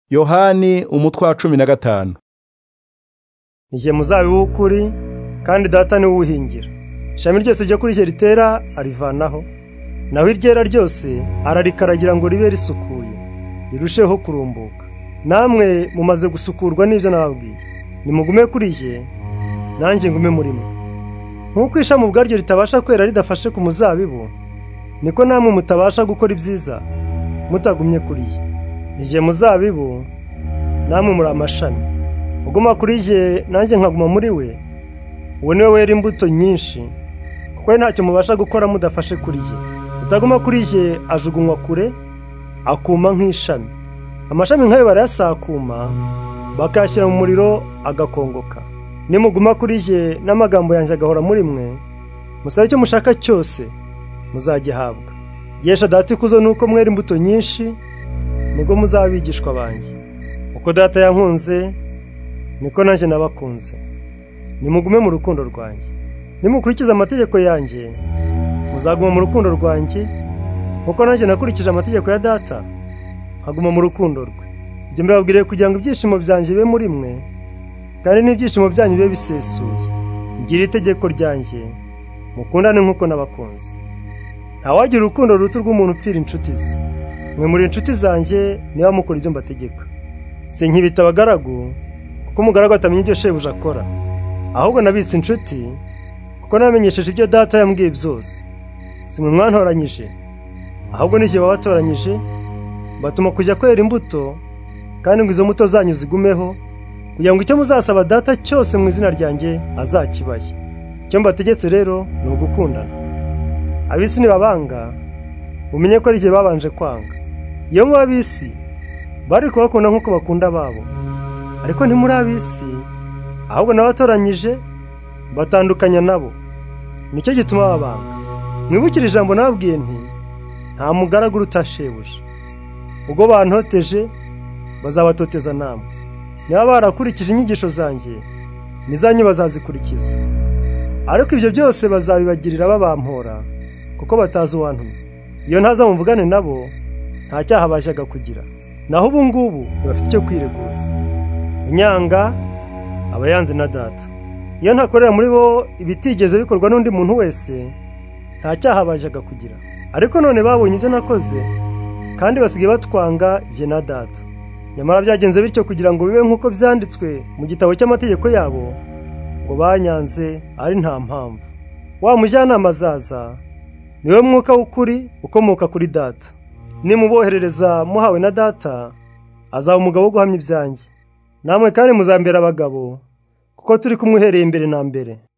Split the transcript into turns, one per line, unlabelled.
yohani umutwe wa cumi na gatanu
njye muzabibu w'ukuri kandi data ni uwuhingira ishami ryose ryo kuri rye ritera arivanaho naho iryera ryose ararikaragira ngo ribe risukuye rirusheho kurumbuka namwe mumaze gusukurwa n'ibyo nababwiye nimugume kuri rye nanjye ngume muri mwe nk'uko ishami ubwaryo ritabasha kwera ridafashe ku muzabibu niko namwe mutabasha gukora ibyiza mutagumye kuri ye igihe muzabibu namwe muri amashami uguma kuri ye nanjye nkaguma muri we uwo niwe wera imbuto nyinshi kuko we ntacyo mubasha gukora mudafashe kuri ye utaguma kuri ye ajugunywa kure akuma nk'ishami amashami nk'ayo barayasakuma bakayashyira mu muriro agakongoka nimuguma kuri ye n'amagambo yanjye agahora muri mwe musabe icyo mushaka cyose muzagihabwa yesha data ikuzo nuko mwera imbuto nyinshi nibwo muzaba bigishwa banjye uko data yankunze niko nanjye nabakunze nimugume mu rukundo rwanjye nimukurikize amategeko yanjye muzaguma mu rukundo rwanjye kuko nanjye nakurikije amategeko ya data nkaguma mu rukundo rwe ibyo mbabwiriye kugira ngo ibyishimo byanjye bibe muri mwe kandi n'ibyishimo byanyu bibe bisesuye ngira itegeko ryanjye mukundane nk'uko nabakunze ntawagira urukundo ruto rw'umuntu upfira inshuti ze mwe muri inshuti zanjye niba mukora ibyo mbategeka si nkibita abagaragu kuko umugaragu atamenya ibyo shebuja akora ahubwo nabise inshuti kuko namenyesheje ibyo data yambwiye byose si mwe mwantoranyije ahubwo n'igihe wabatoranyije batuma kujya kwera imbuto kandi ngo izo mbuto zanyu zigumeho kugira ngo icyo muzasaba data cyose mu izina ryanjye azakibaye icyo mbategetse rero ni ugukundana abisi nibabanga mumenye ko ari igihe babanje kwanga iyo muba abisi bari kubakunda nk'uko bakunda ababo ariko ntimuri abisi ahubwo n'abatoranyije batandukanya nabo nicyo gituma babanga mwibukire ijambo nababwiye nti nta mugaragu utashebuja ubwo bantoteje bazabatoteza namwe niba barakurikije inyigisho zanjye n'izanyu bazazikurikiza ariko ibyo byose bazabibagirira babampora kuko batazi uwantumye iyo ntaza muvugane nabo nta cyaha bashyaga kugira naho ubu ngubu ntibafite icyo kwireguza inyanga aba yanze na data iyo ntakorera muri bo ibitigeze bikorwa n'undi muntu wese nta cyaha bashyaga kugira ariko none babonye ibyo nakoze kandi basigaye batwanga jye na data nyamara byagenze bityo kugira ngo bibe nk'uko byanditswe mu gitabo cy'amategeko yabo ngo banyanze ari nta mpamvu wa mujyanama azaza niwe mwuka w'ukuri ukomoka kuri data nimuboherereza muhawe na data azaba umugabo wo guhamya ibyanjye namwe kandi muzambera abagabo kuko turi kumuhereye imbere na mbere